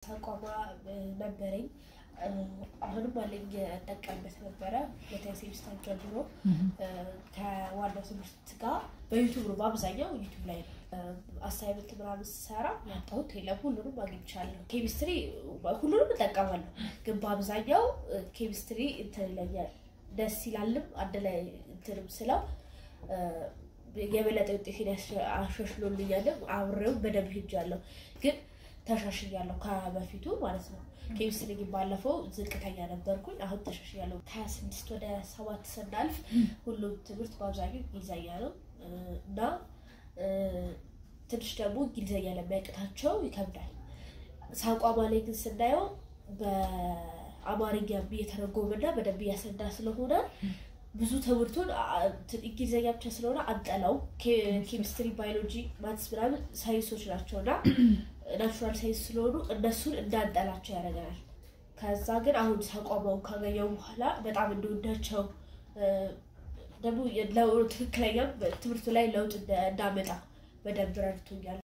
ሳቋማ ነበረኝ። አሁንም አለኝ እጠቀምበት ነበረ። ሁለተኛ ሴሚስተር ጀምሮ ከዋናው ትምህርት ጋር በዩቱብ ነው በአብዛኛው ዩቱብ ላይ ነው አሳይመንት ምናምን ስሰራ ያጣሁት የለም። ሁሉንም አግኝቻለሁ። ኬሚስትሪ ሁሉንም እጠቀማለሁ፣ ግን በአብዛኛው ኬሚስትሪ እንትን ይለኛል ደስ ይላልም አንድ ላይ እንትንም ስለው የበለጠ ውጤቴን አሻሽሎልኛልም። አብሬው በደንብ ሄጃለሁ፣ ግን ተሻሽያለሁ ከበፊቱ ማለት ነው። ኬሚስትሪ ግን ባለፈው ዝቅተኛ ነበርኩኝ፣ አሁን ተሻሽያለሁ። ከሀያ ስድስት ወደ ሰባት ስናልፍ ሁሉም ትምህርት በአብዛኛው እንግሊዘኛ ነው እና ትንሽ ደግሞ እንግሊዘኛ ለሚያቅታቸው ይከብዳል። ሳቋማ ላይ ግን ስናየው በአማርኛ እየተረጎመና በደንብ እያስረዳ ስለሆነ ብዙ ትምህርቱን እንግሊዝኛ ብቻ ስለሆነ አንጠላው። ኬሚስትሪ፣ ባዮሎጂ፣ ማትስ ምናምን ሳይንሶች ናቸው እና ናቹራል ሳይንስ ስለሆኑ እነሱን እንዳንጠላቸው ያደርገናል። ከዛ ግን አሁን ሳቋማውን ካገኘው በኋላ በጣም እንደወዳቸው ደግሞ ትክክለኛም ትምህርቱ ላይ ለውጥ እንዳመጣ በደንብ ረድቶኛል።